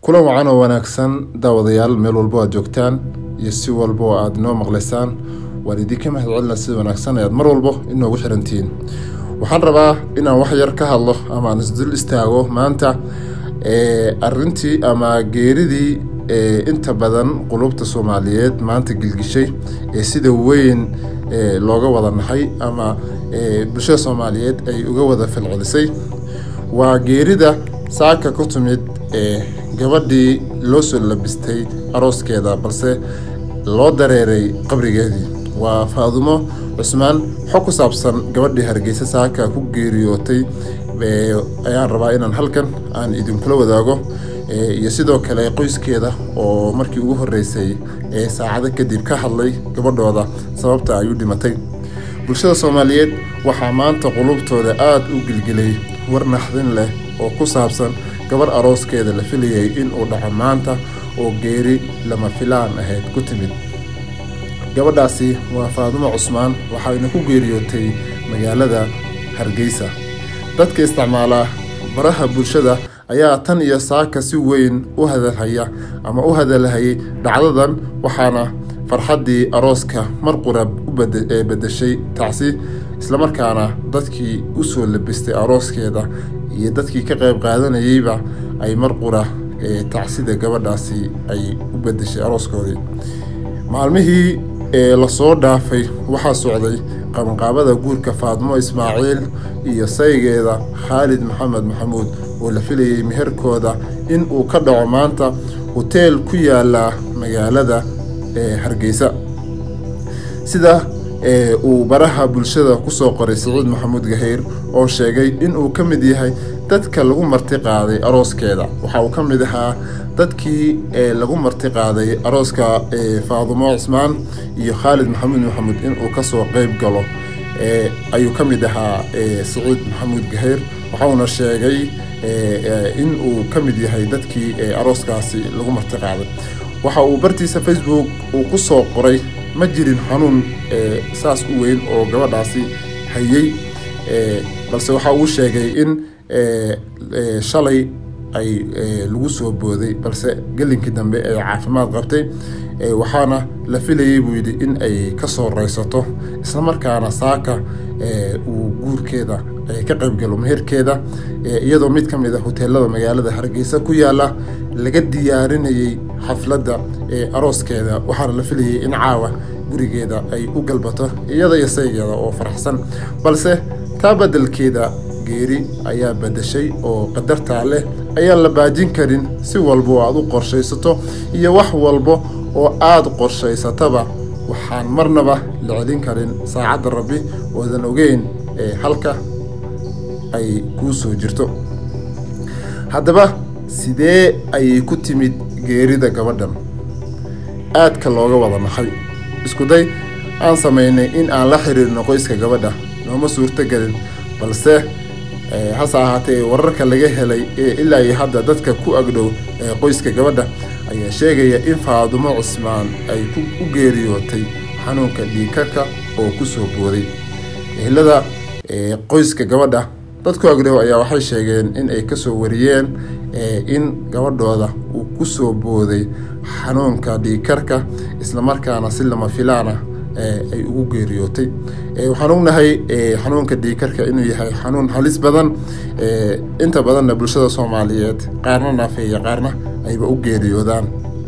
kulan wacan oo wanaagsan daawadayaal meel walbo aad joogtaan iyo si walba oo aad inoo maqlaysaan waan idinka mahad celina sida wanaagsan ayaad mar walbo inoogu xirantihiin waxaan rabaa inaan wax yar ka hadlo ama aan isdul istaago maanta arintii ama geeridii inta badan qulubta soomaaliyeed maanta gilgishay ee sida weyn looga wada nahay ama bulshada soomaaliyeed ay uga wada falcelisay waa geerida saaka ku timid gabadhii loo soo labistay arooskeeda balse loo dareeray qabrigeedii waa faadumo cusmaan xog ku saabsan gabadhii hargeysa saaka ku geeriyootay ayaan rabaa inaan halkan aan idinkula wadaago iyo sidoo kale qoyskeeda oo markii ugu horeysay ee saacado kadib ka hadlay gabadhooda sababta ay u dhimatay bulshada soomaaliyeed waxaa maanta qulubtooda aada u gilgilay war naxdin leh oo ku saabsan gabarh arooskeeda la filayay inuu dhaco maanta oo geeri lama filaan ahayd ku timid gabadhaasi waa faadumo cusmaan waxayna ku geeriyootay magaalada hargeysa dadka isticmaalaa baraha bulshada ayaa tan iyo saaka si weyn u hadalhaya ama u hadalhayay dhacdadan waxaana farxaddii arooska mar qura u bedeshay tacsi islamarkaana dadkii u soo labistay arooskeeda iyo dadkii ka qayb qaadanayeyba ay mar qura tacsida gabadhaasi ay u bedeshay arooskoodii maalmihii ee lasoo dhaafay waxaa socday qabanqaabada guurka faadmo ismaaciil iyo saygeeda khaalid maxamed maxamuud oo la filayay meherkooda in uu ka dhaco maanta hoteel ku yaala magaalada hargeysa sida uu baraha bulshada kusoo qoray saciid maxamuud gahayr oo sheegay inuu ka mid yahay dadka lagu marti qaaday arooskeeda waxa uu ka mid ahaa dadkii lagu marti qaaday arooska faadumo cismaan iyo khaalid maxamuud maxamuud inuu kasoo qeyb galo ayuu ka mid ahaa saciid maxamuud gahayr waxauna sheegay in uu ka mid yahay dadkii arooskaasi lagu marti qaaday waxa uu bartiisa facebook uu ku soo qoray ma jirin xanuun saas u weyn oo gabadhaasi hayay balse waxa uu sheegay in shalay ay lagu soo booday balse gelinkii dambe ay caafimaad qabtay waxaana la filayay buu yidhi in ay ka soo raysato islamarkaana saaka uu guurkeeda ka qaybgalo meherkeeda iyadoo mid ka mid a hoteelada magaalada hargeysa ku yaala laga diyaarinayay xafladda arooskeeda waxaana la filayay in caawa gurigeeda ay u galbato iyada iyo saygeeda oo faraxsan balse taa beddelkeeda geeri ayaa bedeshay oo qadartaa leh ayaan la baajin karin si walba oo aad u qorshaysato iyo wax walba oo aada qorshaysataba waxaan marnaba la celin karin saacadda rabbi oodan ogeyn ee halka ay kuu soo jirto haddaba sidee ayay ku timid geerida gabadhan aadka looga wada nahay iskuday aan samaynay in aan la xiriirno qoyska gabadha nooma suurto gelin balse hase ahaatee wararka laga helay ee ilaa iyo hadda dadka ku agdhow ee qoyska gabadha ayaa sheegaya in faadumo cismaan ay u geeriyootay xanuunka dhiikarka oo ku soo booday ehlada qoyska gabadha dadku agdhow ayaa waxay sheegeen in ay kasoo wariyeen in gabadhooda uu ku soo booday xanuunka dhiikarka islamarkaana si lama filaana ay ugu geeriyootay waxaan ognahay xanuunka dhiikarka inuu yahay xanuun halis badan inta badanna bulshada soomaaliyeed qaarna naafeeya qaarna ayba u geeriyoodaan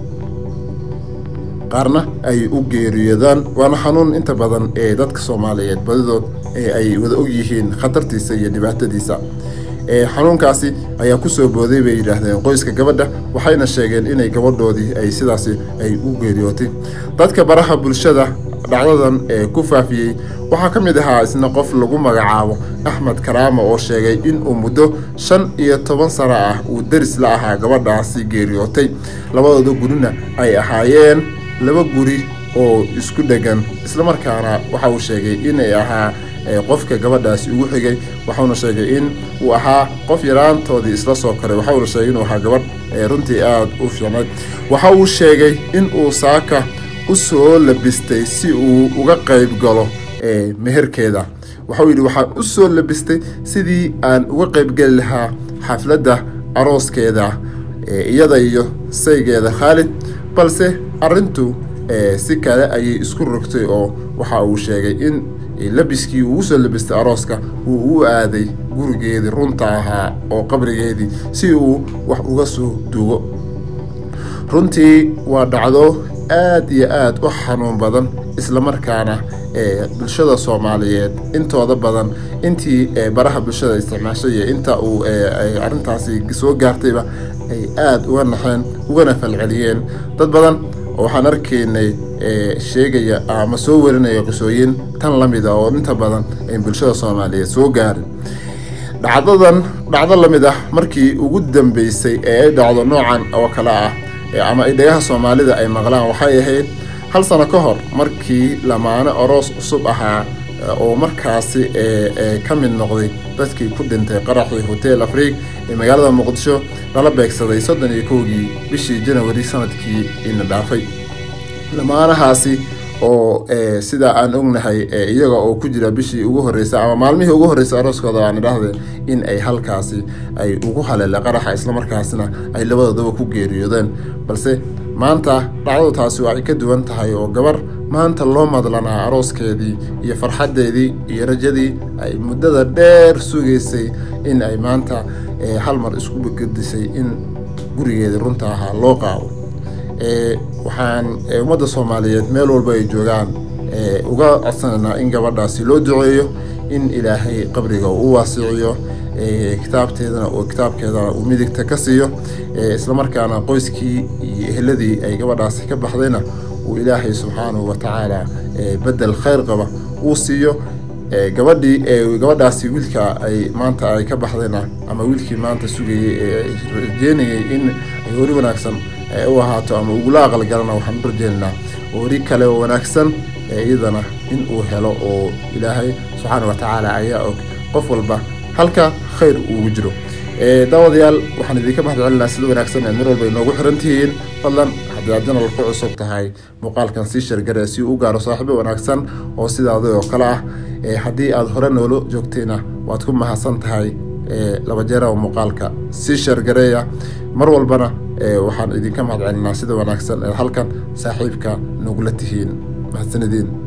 qaarna ay u geeriyoodaan waana xanuun inta badan ee dadka soomaaliyeed badidood ay wada og yihiin khatartiisa iyo dhibaatadiisa xanuunkaasi ayaa kusoo booday bay yidhaahdeen qoyska gabadha waxayna sheegeen inay gabadhoodii ay sidaasi ay u geeriyootay dadka baraha bulshada dhacdadan ee ku faafiyey waxaa ka mid ahaa isna qof lagu magacaabo axmed karaama oo sheegay inuu muddo shan iyo toban sano ah uu deris la ahaa gabadhaasi geeriyootay labadooda gurina ay ahaayeen laba guri oo isku dhegan islamarkaana waxa uu sheegay inay ahaa qofka gabadhaasi ugu xigay waxauna sheegay in uu ahaa qof yaraantoodii isla soo koray waxauna sheegay inuu ahaa gabadh runtii aada u fiicnay waxa uu sheegay in uu saaka u soo labistay si uu uga qayb galo meherkeeda waxauu yidhi waxaan u soo labistay sidii aan uga qaybgeli lahaa xafladda arooskeeda iyada iyo saygeeda khaalid balse arintu si kale ayay isku rogtay oo waxa uu sheegay in labiskii uu usoo labistay arooska uu u aaday gurigeedii runta ahaa oo qabrigeedii si uu wax uga soo duugo runtii waa dhacdo aad iyo aad u xanuun badan islamarkaana bulshada soomaaliyeed intooda badan intii baraha bulshada isticmaashay iyo inta uu arintaasi soo gaartayba ay aada uga naxeen ugana falceliyeen dad badan waxaan arkaynay sheegaya ama soo warinaya qisooyin tan la mid a oo inta badan ay bulshada soomaaliyeed soo gaarin dhacdadan dhacdo la mid ah markii ugu dambeysay ee ay dhacdo noocan oo kale ah ama ay dhagaha soomaalida ay maqlaan waxay ahayd hal sano ka hor markii lamaane oroos cusub ahaa oo markaasi ka mid noqday dadkii ku dhintay qaraxii hotel afriig ee magaalada muqdisho lala beegsaday soddon iyo kowgii bishii janawari sanadkii ina dhaafay lamaanahaasi oo sidaa aan ognahay iyaga oo ku jira bishii ugu horreysay ama maalmihii ugu horreysay arooskooda aan idhaahde in ay halkaasi ay ugu haleele qaraxa islamarkaasina ay labadoodaba ku geeriyoodeen balse maanta dhacdadu taasi waa ay ka duwan tahay oo gabar maanta loo madlanaa arooskeedii iyo farxaddeedii iyo rajadii ay muddada dheer sugaysay in ay maanta hal mar isku gedisay in gurigeedii runta ahaa loo qaado waxaan ummadda soomaaliyeed meel walba ay joogaan uga codsanaynaa in gabadhaasi loo duceeyo in ilaahay qabriga uu waasiciyo kitaabteedana oo kitaabkeedana uu midigta ka siiyo islamarkaana qoyskii iyo eheladii ay gabadhaasi ka baxdayna uu ilaahay subxaanahu watacaala bedel khayr qaba uu siiyo gabadhii gabadhaasi wiilka ay maanta ay ka baxdayna ama wiilkii maanta sugayay ee rajeynayay in ay hori wanaagsan u ahaato ama ugula aqalgalana waxaan u rajeynaynaa hori kale oo wanaagsan iyadana in uu helo oo ilaahay subxaana watacaala ayaa og qof walba halka khayr uugu jiro daawadayaal waxaan idinka mahadcelinaa sida wanaagsan eed mar walba inoogu xiran tihiin fadlan haddii aad janal ku cusub tahay muuqaalkan sii shargare si uu u gaaro saaxiibo wanaagsan oo sidaada oo kale ah haddii aad hore noolo joogtayna waad ku mahadsan tahay laba jeera oo muuqaalka sii shargareeya mar walbana waxaan idinka mahadcelinaa sida wanaagsan eed halkan saaxiibka nogula tihiin mahadsanidin